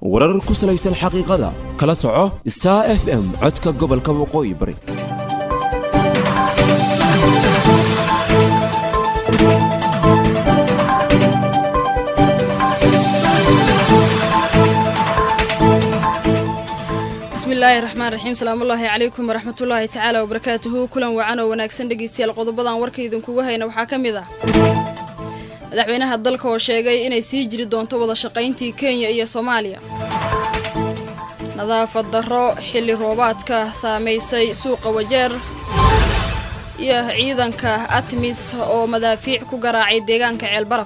warar ku salaysan xaqiiqada kala soco star f m codka gobolka waqooyi bari bismillaahi raxmaan raxiim salaamullaahi calaykum waraxmatullaahi tacaala wabarakaatuhu kulan wacan oo wanaagsan dhegeystayaal qodobadan warka idinkugu hayna waxaa ka mid ah madaxweynaha dalka oo sheegay inay sii jiri doonto wada shaqayntii kenya iyo soomaaliya nadaafad darro xilli roobaadka saamaysay suuqa wajeer iyo ciidanka atmis oo madaafiic ku garaacay deegaanka ceelbaraf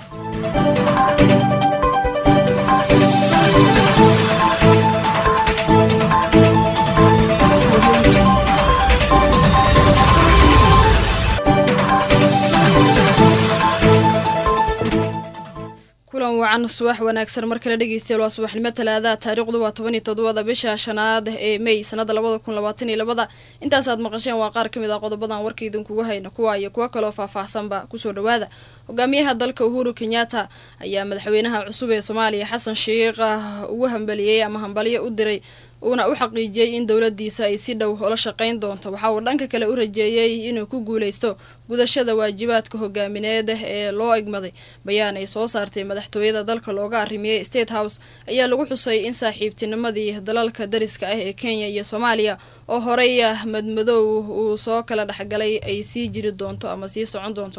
kulan wacan subax wanaagsan mar kale dhegeystayaal waa subaxnimo talaadaha taariikhdu waa toban iyo toddobada bisha shanaad ee mey sanada labada kun labaatan iyo labada intaasaad maqasheen waa qaar ka mid ah qodobadan warka idinkugu hayna kuwa iyo kuwo kaloo faahfaahsanba kusoo dhawaada hogaamiyaha dalka uhuru kenyatta ayaa madaxweynaha cusub ee soomaaliya xasan sheikh ugu hambaliyey ama hambalyo u diray uuna u xaqiijiyey in dowladiisa ay si dhow ula shaqayn doonto waxa uu dhanka kale u rajeeyey inuu ku guuleysto gudashada waajibaadka hogaamineed ee loo egmaday bayaan ay soo saartay madaxtooyada dalka looga arrimiyey state house ayaa lagu xusay in saaxiibtinimadii dalalka dariska ah ee kenya iyo soomaaliya oo horey madmadow uu soo kala dhexgalay ay sii jiri doonto ama sii socon doonto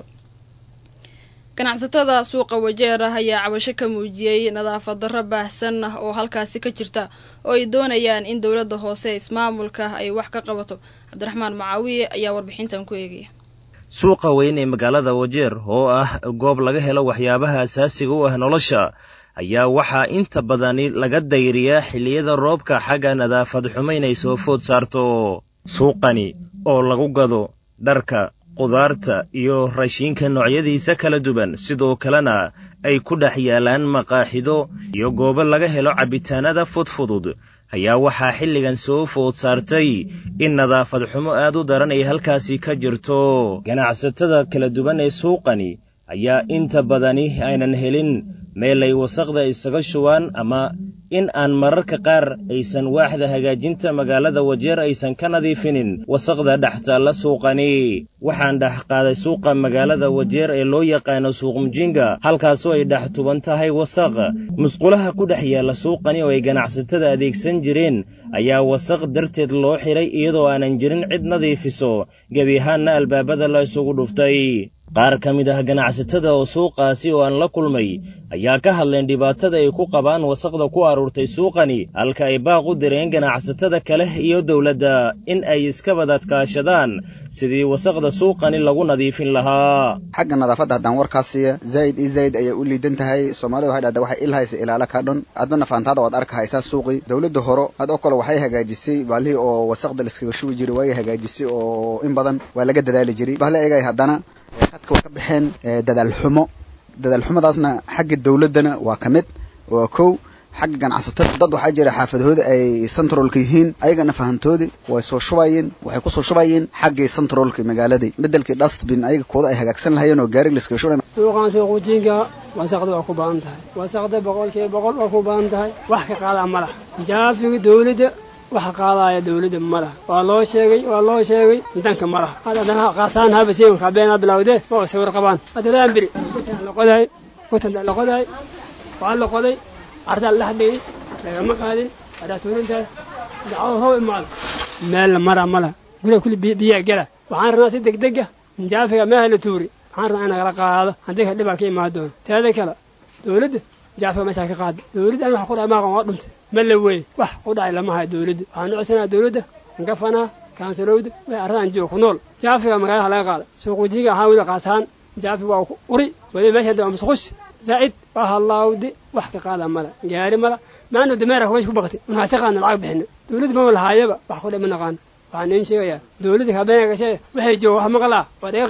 ganacsatada suuqa wajeer ah ayaa cabasho ka muujiyey nadaafad darro baahsan ah oo halkaasi ka jirta oo ay doonayaan in dowladda hoose ismaamulka ay wax ka qabato cabdiraxmaan macaawiye ayaa warbixintan ku eegaya suuqa weyn ee magaalada wajeer oo ah goob laga helo waxyaabaha asaasiga u ah nolosha ayaa waxaa inta badani laga dayriyaa xilliyada roobka xagga nadaafad xumo inay soo food saarto suuqani oo lagu gado dharka qudaarta iyo raashiinka noocyadiisa kala duwan sidoo kalena ay ku dhex yaalaan maqaaxido iyo goobo laga helo cabbitaanada fudfudud ayaa waxaa xilligan soo food saartay in nadaafad xumo aad u daran ay halkaasi ka jirto ganacsatada kala duwan ee suuqani ayaa inta badani aynan helin meel ay wasaqda isaga shubaan ama in aan mararka qaar aysan waaxda hagaajinta magaalada wajeer aysan ka nadiifinin wasaqda dhex taalla suuqani waxaan dhex qaaday suuqa magaalada wajeer ee loo yaqaano suuq mujinga halkaasoo ay dhex tuban tahay wasaq musqulaha ku dhex yaalla suuqani oo ay ganacsatada adeegsan jireen ayaa wasaq darteed loo xidhay iyadoo aanan jirin cid nadiifiso gebi ahaanna albaabada la isugu dhuftay qaar ka mid ah ganacsatada oo suuqaasi oo aan la kulmay ayaa ka hadleen dhibaatada ay ku qabaan wasaqda ku aruurtay suuqani halka ay baaq u direen ganacsatada kale iyo dowladda in ay iska badadkaashadaan sidii wasaqda suuqani lagu nadiifin lahaa xagga nadaafadda haddaan warkaasiya zaa'id iyo zaa'id ayay u liidan tahay soomaalida waxay dhahdaa waxay ilhaysa ilaala ka dhan adbana faantaada waad arka haysaa suuqii dowladda horo had oo kale waxay hagaajisay baalihii oo wasaqda laiskaga shubi jiray waayay hagaajisay oo in badan waa laga dadaali jiray bahle egay haddana hadka waa ka baxeen dadaal xumo dadaal xumadaasna xagga dowladdana waa ka mid waa kow xagga ganacsatada dad waxaa jira xaafadahooda ay centralka yihiin ayagana fahantoodi way soo shubayeen waxay kusoo shubayeen xaggii centralka magaaladii bedelkii dustbin ayaga kooda ay hagaagsan lahayeen oo gaari laskaga shubay suuqan suuqujiinka wasaqda waa ku badan tahay wasaqda boqolkiiba boqol waa ku badan tahay wax ka qaadaa ma laha jaafiga dowladda waxa qaadaaya dawladda ma laha waa loo sheegay waa loo sheegay danka ma laha haddana qaasaan habasiin kabeenaa bilawdee ma oo sawir qabaan haddalaan biri kutan la qodaay kutanta la qodaay waa la qoday cardaa la dhigay lagama qaadin haddaa tuurintahay dacwada how imaado meel la maraa ma laha guriga kulli biyaa gela waxaan rabnaa si degdega jaafiga meeha la tuuri waxaan rabnaa in nagala qaado haddii ka dhibaa ka imaan doono teeda kale dawladda jaafiga meeshaa ka qaada dawladda an wax ku dhahay maaqan waa dhuntay ma la wey wax ku dhacay lama hayo dawladda waxaan u codsanaa dawladda gafanaa kaansalowda way arradan jooga ku nool jaafiga magaalada laga qaada suuqujiga ahaan weli qaasaan jaafiga waa ku uri weli meesha daba musqush zaa'id waa halaawdi wax ka qaada mala gaari mala maana dameera meesha ku baqtay unhaasi qaadna lacag bixina dawladda ma lahaayaba wax ku dhay ma naqaano waxaan iin sheegayaa dawladda habeenka gashay waxay jooga wax maqlaa waa dhaga qaba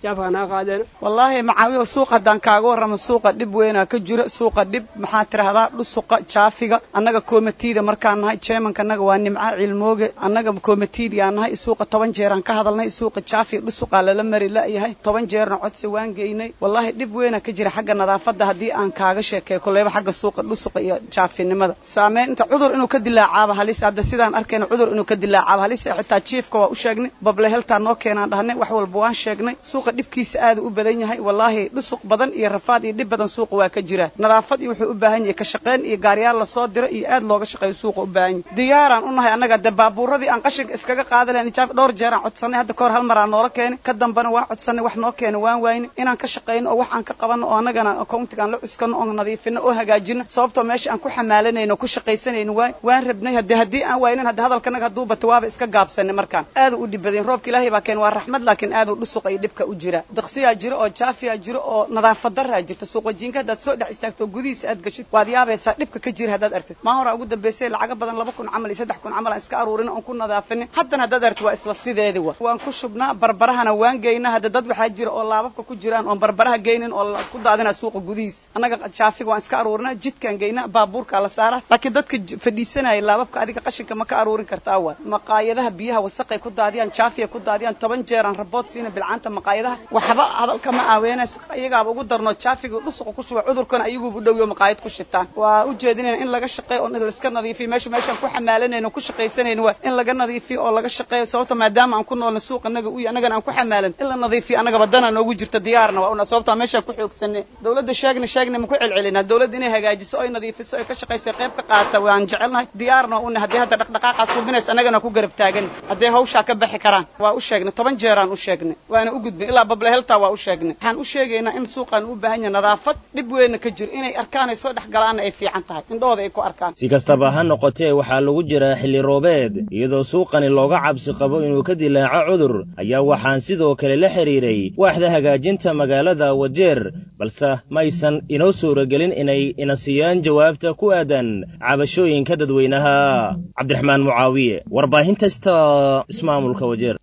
jaafka naga qaadeen wallaahi macaawiyo suuq haddaan kaaga warramo suuqa dhib weynaa ka jira suuqa dhib maxaa tidhahdaa dhusuqa jaafiga annaga koomatiida markaan nahay jeemanka annaga waa nimca cilmooge annaga koomatiidiyaan nahay suuqa toban jeeraan ka hadalnay suuqa jaafiga dhusuqaa lala mari la'yahay toban jeerna codsi waan geynay wallaahi dhib weynaa ka jira xagga nadaafadda haddii aan kaaga sheekeeyo kolleyba xagga suuqa dhusuqa iyo jaafinimada saameynta cudur inuu ka dilaacaaba halis hadda sidaan arkayna cudur inuu ka dilaacaaba halis xitaa jiifka waa u sheegnay bable heltaa noo keenaan dhahnay wax walba waan sheegnay suuqa dhibkiisa aada u badan yahay wallaahi dhusuq badan iyo rafaad iyo dhib badan suuqa waa ka jira nadaafad iyo wuxuu u baahan yahay ka shaqayn iyo gaariyaal lasoo diro iyo aad looga shaqeeyo suuqa u baahan yahay diyaaraan u nahay annaga de baabuuradii aan qashinka iskaga qaada lahayn jaaf dhowr jeeraan codsanay hadda kahor hal maraa noola keenay ka dambana waan codsanay wax noo keena waan waayni inaan ka shaqayno oo wax aan ka qabanno oo annagana accountiga aan la cuskano oo nadiifino oo hagaajino sababtoo meesha aan ku xamaalanayno ku shaqaysanayno waay waan rabnay hadde haddii aan waaynin hadde hadalkanaga hadduu bato waaba iska gaabsanay markaan aada u dhib badan roobka ilaahay baa keen waa raxmad laakiin aada u dhusuqa iyo dhibka u jira daqsiyaa jira oo jaafiyaa jira oo nadaafad daraa jirta suuqa jiinka haddaad soo dhex istaagto oo gudihiisa aad gashid waad yaabaysaa dhibka ka jira haddaad artid maa horaa ugu dambaysay lacaga badan laba kun camal iyo saddex kun camal aan iska aruurin oon ku nadaafinin haddana haddaad artid waa isla sideedi wa waan ku shubnaa barbarahana waan geynaa hadda dad waxaa jira oo laababka ku jiraan oon barbaraha geynin oo ku daadinaa suuqa gudihiisa annaga jaafiga waan iska aruurinaa jidkaan geynaa baabuurkaa la saaraa laakiin dadka fadhiisanaya laababka adiga qashinka ma ka aruurin kartaa waa maqaayadaha biyaha wasaqay ku daadiyaan jaafiya ku daadiyaan toban jeeraan rabood siina bilcaanta maqaayadaha waxba hadalka ma aaweenays iyagaaba ugu darno jaafiga dhusuqa ku shuba cudurkana ayaguuba dhowyo maqaayad ku shitaan waa u jeedinayna in laga shaqeeyo oo laiska nadiifiyo meesha meeshaan ku xamaalanayno ku shaqaysanayno waa in laga nadiifiyo oo laga shaqeeyo sababta maadaama aan ku noolna suuq anaga uy annagana aan ku xamaalan in la nadiifiyo annagaba dana noogu jirta diyaarna waa una sababtaa meeshaan ku xoogsanay dawladda sheegna sheegna ma ku celcelinaa dawladda inay hagaajiso oy nadiifiso oy ka shaqayso qayb ka qaata waan jecelnahay diyaarna waa una haddii hadda dhaqdhaqaaqaas hubinaysa annagana ku garab taagan hadday hawshaa ka baxi karaan waa u sheegnay toban jeeraan u sheegnay waana u gudbin ilaa bable heltaa waa u sheegnay waxaan u sheegaynaa in suuqaan u baahan yahay nadaafad dhib weynna ka jiro inay arkaan ay soo dhex galaanna ay fiican tahay indhahooda ay ku arkaan si kastaba ha noqotee waxaa lagu jiraa xilli roobeed iyadoo suuqani looga cabsi qabo inuu ka dilaaco cudur ayaa waxaan sidoo kale la xidhiiray waaxda hagaajinta magaalada wajeer balse maysan inoo suuragelin inay ina siiyaan jawaabta ku aadan cabashooyinka dadweynaha cabdiraxmaan mucaawiye warbaahinta sta ismaamulka wajeer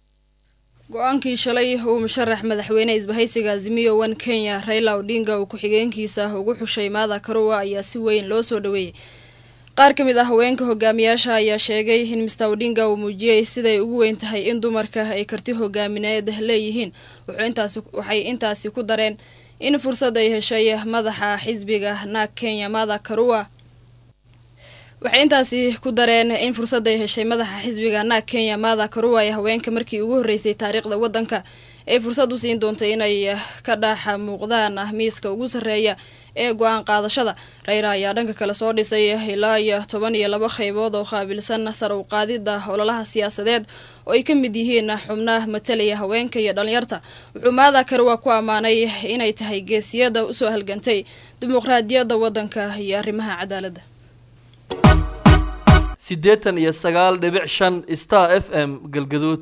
go-aankii shalay uu musharax madaxweyne isbahaysiga azimiyo one kenya raila odinga uu ku-xigeenkiisa ugu xushay maada karuwa ayaa si weyn loo soo dhoweeyey qaar ka mid ah haweenka hogaamiyaasha ayaa sheegay in mister odinga uu muujiyey siday ugu weyn tahay in dumarka ay karti hogaamineed leeyihiin waxay intaasi ku dareen in fursad ay heshay madaxa xisbiga naag kenya maada karuwa waxay intaasi ku dareen in fursad ay heshay madaxa xisbiga naag kenya maada karuwa ee haweenka markii ugu horreysay taariikhda waddanka ay fursad u siin doontay inay ka dhex muuqdaan miiska ugu sarreeya ee go-aan qaadashada rayra ayaa dhanka kale soo dhisay ilaa iyo toban iyo laba qaybood oo qaabilsan sar u qaadida ololaha siyaasadeed oo ay ka mid yihiin xubnaha matalaya haweenka iyo dhalinyarta wuxuu maada karuwa ku ammaanay inay tahay geesiyada usoo halgantay dimuqraadiyadda waddanka iyo arrimaha cadaaladda siddeetan iyo sagaal dhibic shan star f m galgaduud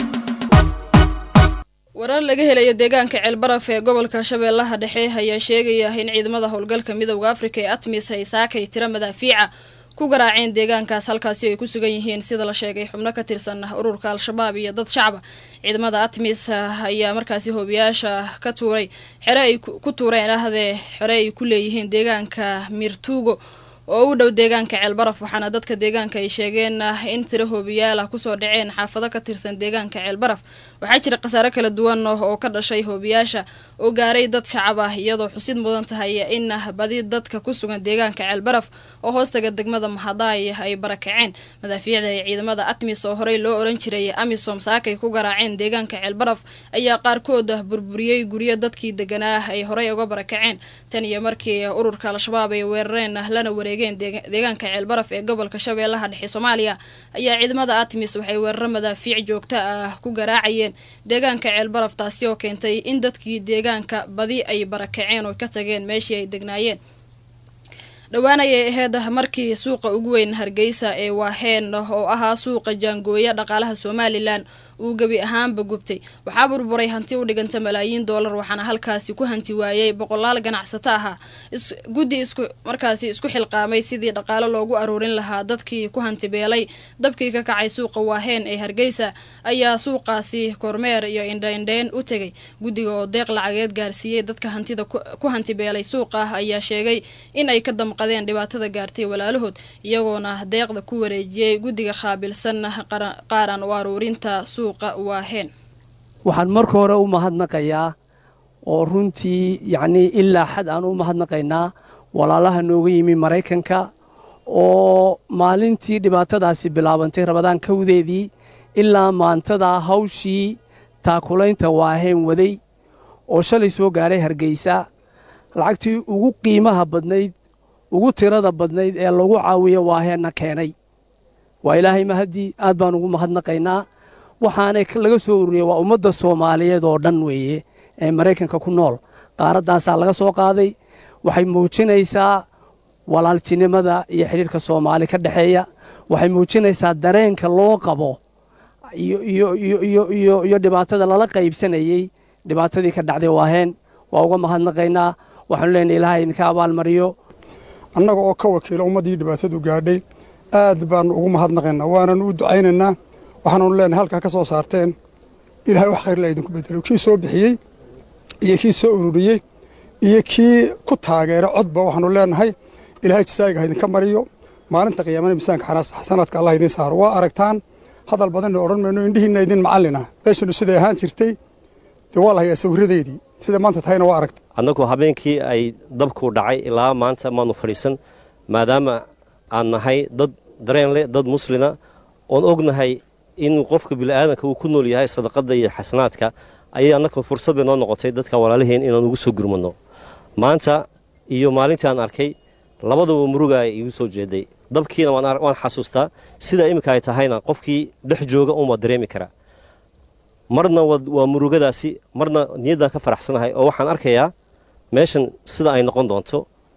warar laga helayo deegaanka ceelbaraf ee gobolka shabeellaha dhexe ayaa sheegaya in ciidamada howlgalka midowda afrika ee atmis ay saakay tiro madaafiica ku garaaceen deegaankaas halkaasi ay ku sugan yihiin sida la sheegay xubno ka tirsan ururka al-shabaab iyo dad shacaba ciidamada atmis ayaa markaasi hoobiyaasha ka tuuray xere ay ku tuureen ahdee xere ay ku leeyihiin deegaanka mirtuugo oo u dhow deegaanka ceelbaraf waxaana dadka deegaanka ay sheegeen in tiro hoobiyaal ah kusoo dhaceen xaafado ka tirsan deegaanka ceelbaraf waxaa jira khasaare kala duwan oo ka dhashay hoobiyaasha oo gaaray dad shacab ah iyadoo xusid mudan tahay in badi dadka ku sugan deegaanka ceelbaraf oo hoostaga degmada mahadaay ay barakaceen madaafiicda ee ciidamada atmis oo horey loo oran jiray amisom saakay ku garaaceen deegaanka ceelbaraf ayaa qaarkood burburiyey guryo dadkii deganaa ay horey uga barakaceen tan iyo markii ururka al-shabaab ay weerareen lana wareegeen deegaanka ceelbaraf ee gobolka shabeellaha dhexe soomaaliya ayaa ciidamada atmis waxay weeraro madaafiic joogto ah ku garaacayeen deegaanka ceelbaraf taasi oo keentay in dadkii deegaanka badi ay barakaceen oo ka tageen meeshii ay degnaayeen dhowaan ayay ahayd markii suuqa ugu weyn hargeysa ee waaheen oo ahaa suuqa jaangooya dhaqaalaha somalilan uu gebi ahaanba gubtay waxaa burburay hanti u dhiganta malaayiin doolar waxaana halkaasi ku hanti waayey boqolaal ganacsato ahaa guddi isku markaasi isku xilqaamay sidii dhaqaalo loogu aruurin lahaa dadkii ku hantibeelay dabkii ka kacay suuqa waaheen ee hargeysa ayaa suuqaasi kormeer iyo indhaindheyn u tegay guddiga oo deeq lacageed gaarsiiyey dadka hantida ku hantibeelay suuqa ayaa sheegay in ay ka damqadeen dhibaatada gaartay walaalahood iyagoona deeqda ku wareejiyey guddiga qaabilsan qaaran u aruurinta suuqa waaheen waxaan marka hore u mahadnaqayaa oo runtii yacnii ilaa xad aan u mahadnaqaynaa walaalaha nooga yimi maraykanka oo maalintii dhibaatadaasi bilaabantay rabadaan kawdeedii ilaa maantadaa hawshii taakulaynta waaheen waday oo shalay soo gaadhay hargeysa lacagtii ugu qiimaha badnayd ugu tirada badnayd ee lagu caawiyo waaheenna keenay waa ilaahay mahaddii aad baan ugu mahadnaqaynaa waxaanay laga soo ururiyey waa ummadda soomaaliyeed oo dhan weeye ee maraykanka ku nool qaaraddaasaa laga soo qaaday waxay muujinaysaa walaaltinimada iyo xidhiirka soomaali ka dhexeeya waxay muujinaysaa dareenka loo qabo iyo dhibaatada lala qaybsanayey dhibaatadii ka dhacday waaheen waa uga mahadnaqaynaa waxaanu leenahay ilaahay idinka abaalmariyo annaga oo ka wakiila ummaddii dhibaatadu gaadhay aad baannu ugu mahadnaqaynaa waananu u ducaynaynaa waxaananu leenahay halkaa ka soo saarteen ilaahay wax khayrla idinku bedelo kii soo bixiyey iyo kii soo ururiyey iyo kii ku taageera codba waxaanu leenahay ilaahay jasaayiga ha idinka mariyo maalinta qiyaamana miisaanka xasanaadka allah idiin saaro waa aragtaan hadal badanna odhan mayno indhihiinna idin macallin ah meeshanu siday ahaan jirtay dee waa la hayaa sawirradeydii sida maanta tahayna waa aragtay annagu habeenkii ay dabku dhacay ilaa maanta maanu fadhiisan maadaama aan nahay dad dareen leh dad muslina oon ognahay in qofka bini'aadanka uu ku nool yahay sadaqadda iyo xasanaadka ayay annaka fursad bay noo noqotay dadka walaalaheen inaan ugu soo gurmadno maanta iyo maalintii aan arkay labadaba murugaa igu soo jeeday dabkiina waan xasuustaa sida iminka ay tahayna qofkii dhex jooga unbaa dareemi karaa marna waa murugadaasi marna niyaddaan ka faraxsanahay oo waxaan arkayaa meeshan sida ay noqon doonto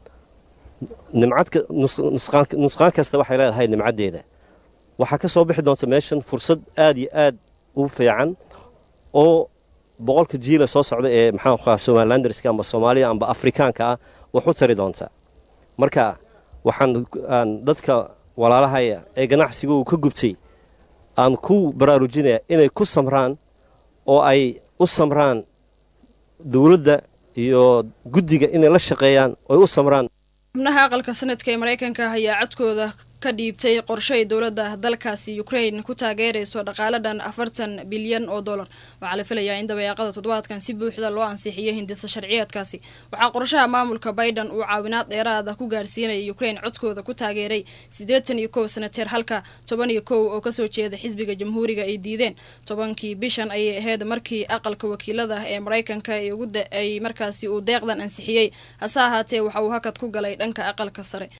nusqaan kasta waxay leedahay nimcaddeeda waxaa ka soo bixi doonta meeshan fursad aad iyo aad u fiican oo boqolka jiila soo socda ee maxaa somalilanderska amba soomaalida amba afrikaanka ah wax u tari doonta marka waxaan dadka walaalahaya ee ganacsiga uu ka gubtay aan ku baraarujinaya inay ku samraan oo ay u samraan dowladda iyo guddiga inay la shaqeeyaan oo ay u samraan xubnaha aqalka sanadka ee maraykanka ayaa codkooda ka dhiibtay qorshay dowladda dalkaasi ukrain ku taageerayso dhaqaale dhan afartan bilyan oo dollar waxaa la filayaa in dabayaaqada toddobaadkan si buuxda loo ansixiyay hindisa sharciyeedkaasi waxaa qorshaha maamulka biden uu caawinaad dheeraada ku gaarsiinaya ukrain codkooda ku taageeray siddeetan iyo kow sanateer halka toban iyo kow oo kasoo jeeda xisbiga jamhuuriga ay diideen tobankii bishan ayay ahayd markii aqalka wakiilada ee maraykanka ay markaasi uu deeqdan ansixiyey hase ahaatee waxa uu hakad ku galay dhanka aqalka sare